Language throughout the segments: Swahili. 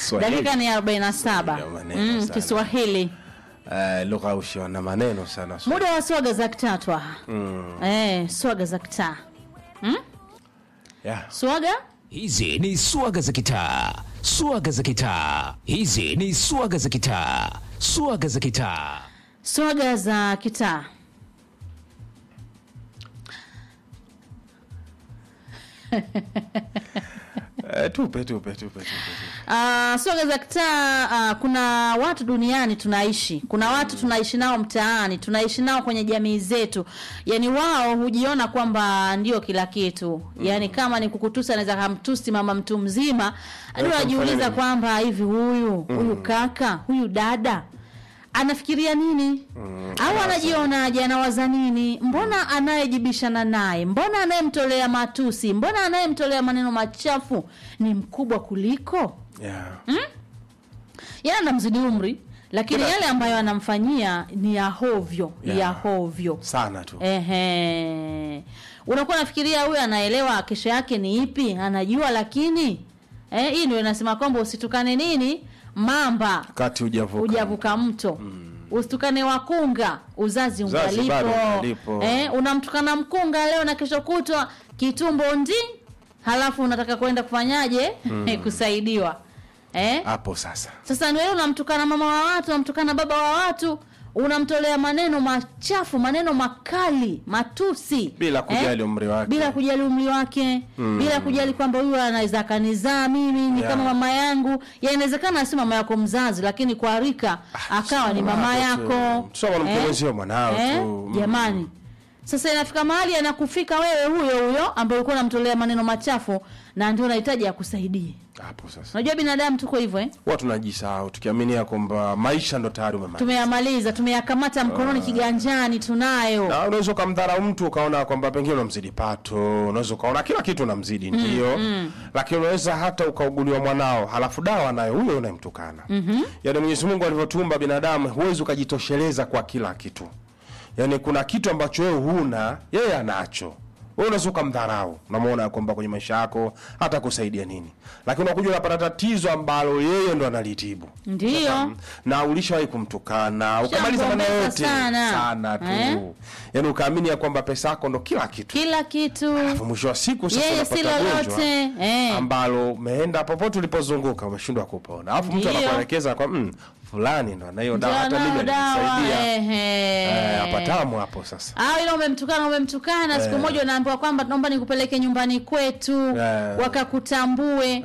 Kiswahili. dakika ni 47 Ndio maneno mm, sana. Kiswahili Eh, lugha usio na maneno sana. so- muda wa swaga za kitatu aha. eh, swaga za kitaa Yeah. swaga Hizi ni swaga za kitaa, swaga za kitaa. Hizi ni swaga za kitaa, swaga za kitaa. swaga za kitaa Eh, tupe tupe tupe tupe. tupe. Uh, swaga za kitaa uh, kuna watu duniani tunaishi kuna watu tunaishi nao mtaani tunaishi nao kwenye jamii zetu yani wao hujiona kwamba ndio kila kitu yani kama ni kukutusa anaweza kamtusi mama mtu mzima ndio Wewe anajiuliza kamfanya nini? kwamba hivi huyu huyu kaka huyu dada anafikiria nini au anajionaje anawaza nini mbona anayejibishana naye mbona anayemtolea matusi mbona anayemtolea maneno machafu ni mkubwa kuliko Yeah. yeye anamzidi umri lakini Bila- yale ambayo anamfanyia ni ya hovyo Yeah. ya hovyo Sana tu. Ehe. Unakuwa nafikiria huyu anaelewa kesho yake ni ipi, anajua lakini eh, hii ndio inasema kwamba usitukane nini mamba Kati hujavuka. hujavuka mto usitukane wakunga uzazi Uzazi bado ungalipo ungalipo. eh, unamtukana mkunga leo na kesho kutwa kitumbo ndi halafu unataka kwenda kufanyaje kusaidiwa eh? Hapo sasa. Sasa ni wewe unamtukana mama wa watu, unamtukana baba wa watu, unamtolea maneno machafu, maneno makali, matusi Bila kujali umri wake. bila kujali umri wake bila kujali kwamba huyu anaweza akanizaa mimi ni Yeah. kama mama yangu. Ya inawezekana si mama yako mzazi, lakini kwa rika akawa ni mama Hapo tu. yako Tusoma na mpenzi mwanao Eh? tu. Mm. Jamani, sasa inafika mahali anakufika wewe huyo huyo ambaye ulikuwa unamtolea maneno machafu, na ndio unahitaji akusaidie. Hapo sasa. Unajua binadamu tuko hivyo eh? Huwa tunajisahau tukiaminia kwamba maisha ndo tayari umemaliza. tumeyamaliza tumeyakamata mkononi kiganjani tunayo Na unaweza ukamdharau mtu ukaona kwamba pengine unamzidi pato, unaweza ukaona kila kitu unamzidi ndio, lakini unaweza hata ukauguliwa mwanao, halafu dawa nayo huyo unayemtukana. Yaani Mwenyezi Mungu alivyotuumba binadamu, huwezi ukajitosheleza kwa kila kitu. Yaani kuna kitu ambacho wewe huna, yeye anacho. Wewe unaweza ukamdharau, unamwona kwamba kwenye maisha yako hata kusaidia nini, lakini unakuja unapata tatizo ambalo yeye ndo analitibu ndiyo na ulishawahi kumtukana ukamaliza maneno Ushamgombeza yote sana. sana tu Eh? yaani ukaamini ya kwamba pesa yako ndo kila kitu kila kitu Alafu mwisho wa siku sasa yeye si unapata gonjwa lolote eh. ambalo umeenda popote ulipozunguka umeshindwa kupona alafu mtu Ndiyo. anakuelekeza kwa mm, fulani ndo anayo Ndio dawa hata mimi anayo dawa alinisaidia ehe. Eh, apatamu hapo sasa au ile umemtukana umemtukana siku Eh. moja unaambiwa kwamba naomba nikupeleke nyumbani kwetu Eh. wakakutambue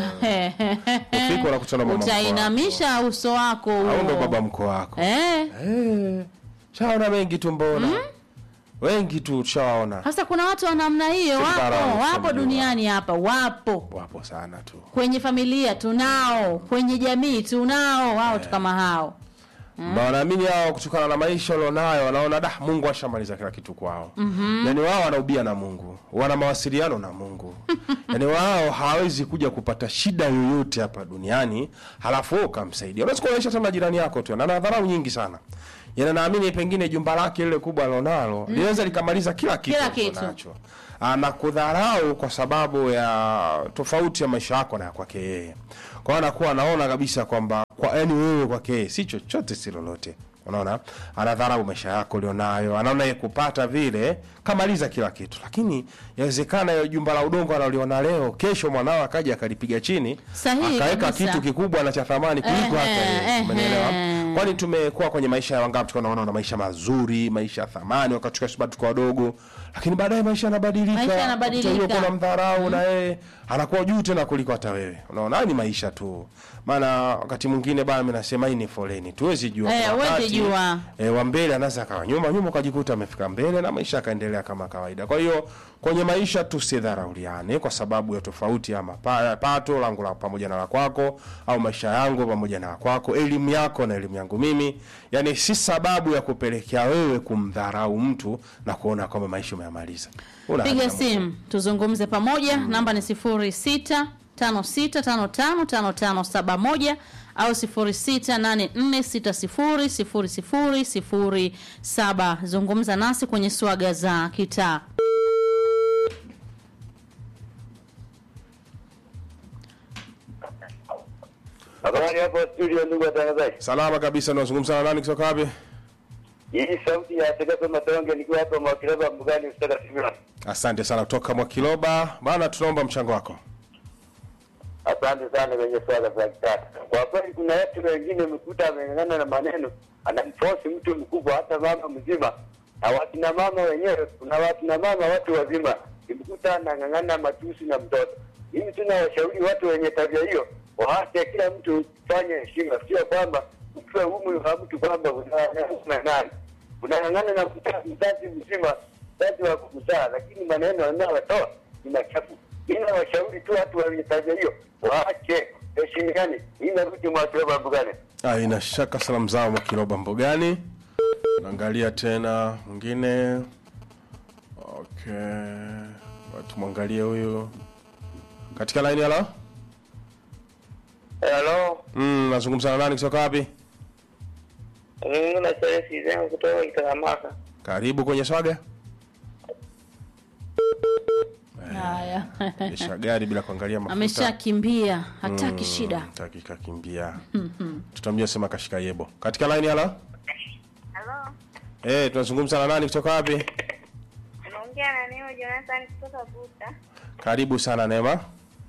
Ufike unakutana na mama mkwe utainamisha uso wako au ndo huo. baba mko wako eh. Eh, shaona wengi tu mbona wengi tu tushawaona Sasa kuna watu wa namna hiyo Si dharau, wapo wapo tunajua. duniani hapa wapo wapo sana tu kwenye familia tunao kwenye jamii tunao wao tu kama hao na wanaamini hao kutokana na maisha walionayo wanaona da mungu ashamaliza kila kitu kwao mm-hmm. yani wao wanaubia na mungu wana mawasiliano na mungu yani wao hawawezi kuja kupata shida yoyote hapa duniani halafu wewe ukamsaidia unaweza kuonyesha sana jirani yako tu na ana dharau nyingi sana yani naamini pengine jumba lake lile kubwa alionalo linaweza likamaliza kila kitu Kila alicho kitu. nacho anakudharau kwa sababu ya tofauti ya maisha yako na ya kwake yeye kwa hiyo anakuwa anaona kabisa kwamba kwa yani wewe kwake yeye si chochote si lolote unaona anadharau maisha yako ulionayo anaona ye kupata vile kamaliza kila kitu lakini yawezekana hiyo jumba la udongo analiona leo kesho mwanao akaja akalipiga chini Sahihi akaweka kabisa. kitu kikubwa na cha thamani kuliko hata Ehe, yeye umenielewa ehe. kwani tumekuwa kwenye maisha ya wangapi tukaona na maisha mazuri maisha ya thamani wakati tukiwa bado tuko wadogo lakini baadaye maisha yanabadilika Maisha yanabadilika. Unakuta yule kuna mdharau na yeye anakuwa juu tena kuliko hata wewe unaona haya ni maisha tu maana wakati mwingine bana mimi nasema hii ni foleni tuwezi jua Eh, Kuna huwezi wakati, jua. eh, wa mbele anaweza akawa nyuma nyuma ukajikuta amefika mbele na maisha akaendelea kama kawaida kwa hiyo kwenye maisha tusidharauliane kwa sababu ya tofauti ya mapa- pato langu la pamoja na la kwako au maisha yangu pamoja na la kwako elimu yako na elimu yangu mimi yani si sababu ya kupelekea wewe kumdharau mtu na kuona kwamba maisha umeyamaliza Una piga haja na simu tuzungumze pamoja namba ni sifuri sita tano sita tano tano tano tano saba moja au sifuri sita nane nne sita sifuri sifuri sifuri sifuri saba zungumza nasi kwenye swaga za kitaa Habari hapo studio, ndugu watangazaji. Salama kabisa, unazungumza na nani kutoka wapi? Hii sauti ya Tegepe Matonge nikiwa hapa Mwakileba Mbugani kutoka Simila. Asante sana kutoka Mwakiloba bana, tunaomba mchango wako. Asante sana kwenye swala za kitata. Kwa kweli kuna watu wengine umekuta ameng'ang'ana na maneno, anamfosi mtu mkubwa, hata mama mzima na wakina mama wenyewe. Kuna wakina mama watu wazima, imekuta anang'ang'ana matusi na mtoto. Mimi tuna washauri watu wenye tabia hiyo waache kila mtu fanye heshima, sio kwamba ukiwe umri wa mtu kwamba unang'ang'ana nani, unang'ang'ana na mta- mzazi mzima, mzazi wa kukuzaa, lakini maneno anayotoa ni machafu. Mimi nawashauri tu watu wenye tabia hiyo waache, heshimiani. Mimi narudi Mwakileba Mbugani. Ah, ina shaka salamu zao Mwakiloba Mbogani. Naangalia tena mwingine. Okay, watu mwangalie huyu katika line. Halo, Hello, mm, nazungumza na nani kutoka wapi? mimi na Chelsea zangu kutoka Kitaramaka. Karibu kwenye swaga. Haya. Endesha gari bila kuangalia mafuta. Ameshakimbia, hataki shida. Taki kakimbia. Tutamjua sema kashika yebo. Katika line halo? Halo, Eh, tunazungumza na nani kutoka wapi? unaongea na Neo Jonathan kutoka Buta. Karibu sana Neema.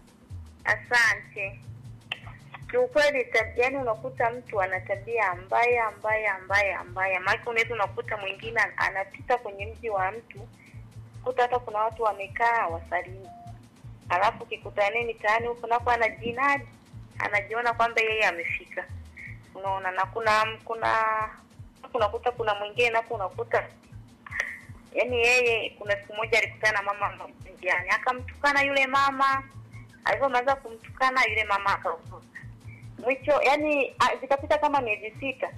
Asante. Kiukweli, tab- yaani unakuta mtu ana tabia mbaya mbaya mbaya mbaya, maana unaweza unakuta mwingine an- anapita kwenye mji wa mtu, kuta hata kuna watu wamekaa wasalimi, alafu kikutaneni mitaani huko napo anajinadi, anajiona kwamba yeye amefika, unaona. Na kuna kuna unakuta kuna mwingine napo unakuta yaani yeye kuna siku moja alikutana na mama mmoja njiani akamtukana yule mama alivyomaliza kumtukana yule mama akaondoka mwisho yani a- zikapita kama miezi sita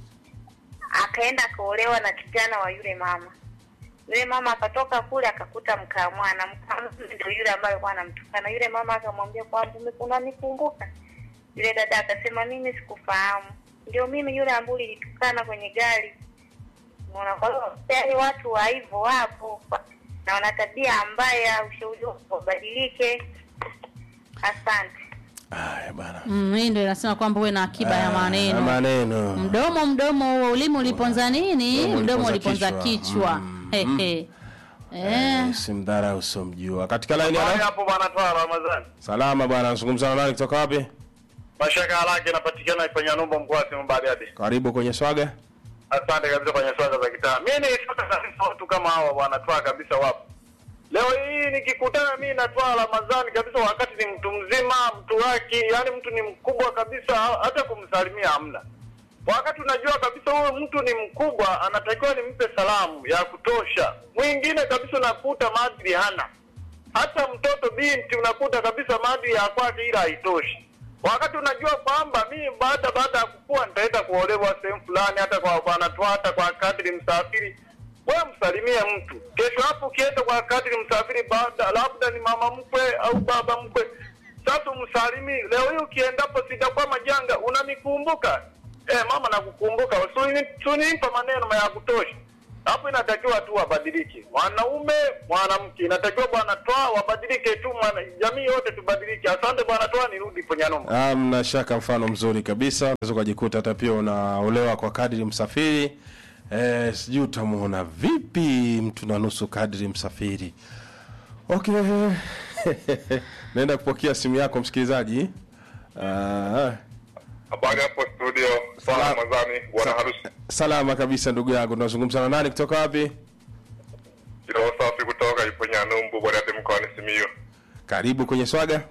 akaenda akaolewa na kijana wa yule mama yule mama akatoka kule akakuta mkamwana mkamwana ndio yule ambaye alikuwa anamtukana yule mama akamwambia kwamba "Ume- unanikumbuka yule dada akasema mimi sikufahamu ndio mimi yule ambaye ulinitukana kwenye gari Unaona, kwa hiyo tayari watu wa hivyo wapo na wana tabia mbaya, ushauri wangu wabadilike. Asante. Haya bana. Mm, hii ndio inasema kwamba uwe na akiba ya Ah, maneno. Maneno. Mdomo mdomo huo ulimi uliponza nini? Mdomo Mdomo uliponza uliponza kichwa. kichwa. Hehe. Eh, Simdhara usomjua. Katika line Habari halo? hapo bwana toa Ramadhani. Salama bwana, nazungumza na nani kutoka wapi? Mashaka halaki inapatikana kwenye Numbo mkoa wa Simiyu Bariadi. Karibu kwenye swaga. Asante kabisa kwenye swala za kitaa. Mimi ni sasa kabisa watu kama hawa wanatoa kabisa wapo. Leo hii nikikutana mimi natoa Ramadhani kabisa wakati ni mtu mzima, mtu wake, yani mtu ni mkubwa kabisa hata kumsalimia hamna. Wakati unajua kabisa huyu mtu ni mkubwa, anatakiwa nimpe salamu ya kutosha. Mwingine kabisa unakuta maadili hana. hata mtoto binti unakuta kabisa maadili ya kwake ila haitoshi wakati unajua kwamba mimi baada baada ya kukua nitaenda kuolewa sehemu fulani hata kwa bwana tu hata kwa kadri msafiri wewe msalimie mtu kesho hapo ukienda kwa kadri msafiri baada labda ni mama mkwe au baba mkwe sasa umsalimi leo hii ukiendapo sitakuwa majanga unanikumbuka eh mama nakukumbuka Usini- usinipa maneno ya kutosha hapo inatakiwa tu wabadilike mwanaume mwanamke inatakiwa bwana toa wabadilike tu mwana, jamii yote tubadilike asante bwana toa nirudi ponyanoma Ah, mna shaka mfano mzuri kabisa. Unaweza ukajikuta hata pia unaolewa kwa kadri msafiri. Eh, sijui utamuona vipi mtu na nusu kadri msafiri. Okay. Naenda kupokea simu yako msikilizaji. Ah, Habari hapo studio, sana Salam. Ramadhani, bwana harusi. salama kabisa ndugu yangu. Tunazungumza na nani kutoka wapi? Kiroho safi kutoka Iponya Numbu, bwana hadi mkoani Simiyu. Karibu kwenye swaga.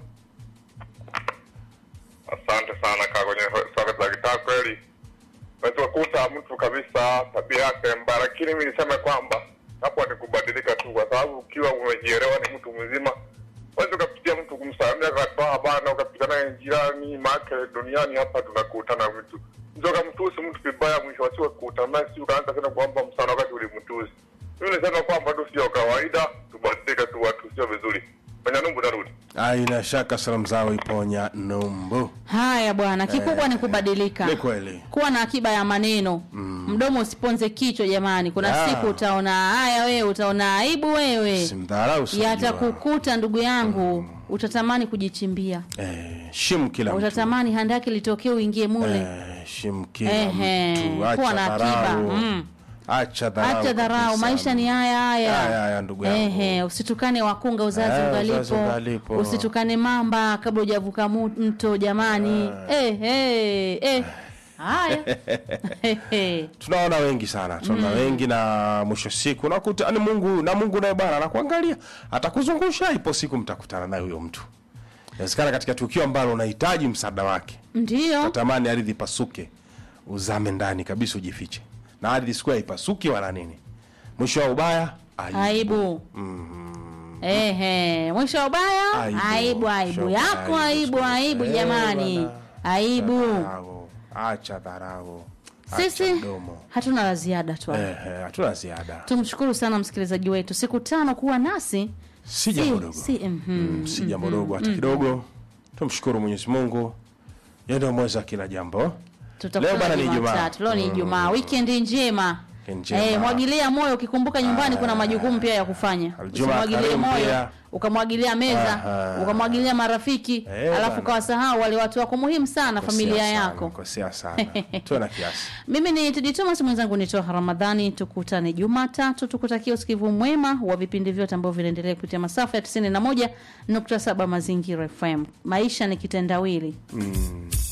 Asante sana kaa kwenye swala za kitaa kweli. Unaweza kukuta mtu kabisa tabia yake mbaya, lakini mimi niseme kwamba hapo ni kubadilika tu, kwa sababu ukiwa umejielewa ni mtu mzima Wezi ukapitia mtu kumsalimia katoa bana, ukapita naye jirani make duniani hapa tunakutana vitu mtu akamtusi mtu vibaya, mwisho wa siku kukutana naye, si ukaanza tena kuomba msana wakati ulimtusi. Mimi nisema kwamba tu sio kawaida, tubadilike tu, watu sio vizuri. Kwenye numbu narudi. Aina shaka salamu zao iponya numbu. haya bwana, kikubwa ni kubadilika. Ni kweli. Kuwa na akiba ya maneno. Mm. mdomo usiponze kichwa jamani kuna Ya. siku utaona haya wewe utaona aibu wewe simdharau usijua. yatakukuta ndugu yangu utatamani kujichimbia Eh, shimu kila mtu utatamani handaki litokee uingie mule Eh, shimu kila Ehe, mtu acha kuwa na akiba, dharau. mm. acha dharau acha dharau kabisa. maisha ni haya haya Haya, haya, ndugu yangu. Ehe, usitukane wakunga uzazi Eh, ungalipo. uzazi ungalipo. usitukane mamba kabla hujavuka mu- mto jamani eh, eh, eh. haya Ehe. tunaona wengi sana tunaona wengi na mwisho siku unakuta ni mungu na mungu naye bwana anakuangalia atakuzungusha ipo siku mtakutana naye huyo mtu inawezekana katika tukio ambalo unahitaji msaada wake ndiyo natamani ardhi ipasuke uzame ndani kabisa ujifiche na ardhi sikuwa ipasuki wala nini mwisho wa ubaya aibu. aibu Ehe, mwisho wa ubaya Aibu. aibu aibu Mwisho wa yako ubaya, aibu mwisho wa aibu ubaya. jamani Eh, bwana. aibu Dharau. acha dharau acha sisi mdomo hatuna la ziada tu Eh, eh, hatuna ziada tumshukuru sana msikilizaji wetu siku tano kuwa nasi si jambo dogo si, mhm. Mm, si jambo dogo hata kidogo tumshukuru mwenyezi mungu yeye ndio mweza kila jambo Leo tutakutana bana ni Ijumaa. Jumatatu. Leo ni Ijumaa, wikendi njema. Weekend njema. Eh, mwagilia moyo ukikumbuka nyumbani kuna majukumu pia ya kufanya. Aljuma Usimwagilie karimu moyo, pia. ukamwagilia meza, Aha. ukamwagilia marafiki, Eh, alafu bana. ukawasahau wale watu wako muhimu sana Kosea familia sana, yako. kosea sana tuwe na kiasi Mimi ni Tidi Thomas, mwenzangu ni Toha Ramadhani. Tukutane Jumatatu, tukutakia usikivu mwema wa vipindi vyote ambavyo vinaendelea kupitia masafa ya 91.7 Mazingira FM. Maisha ni kitendawili. mm.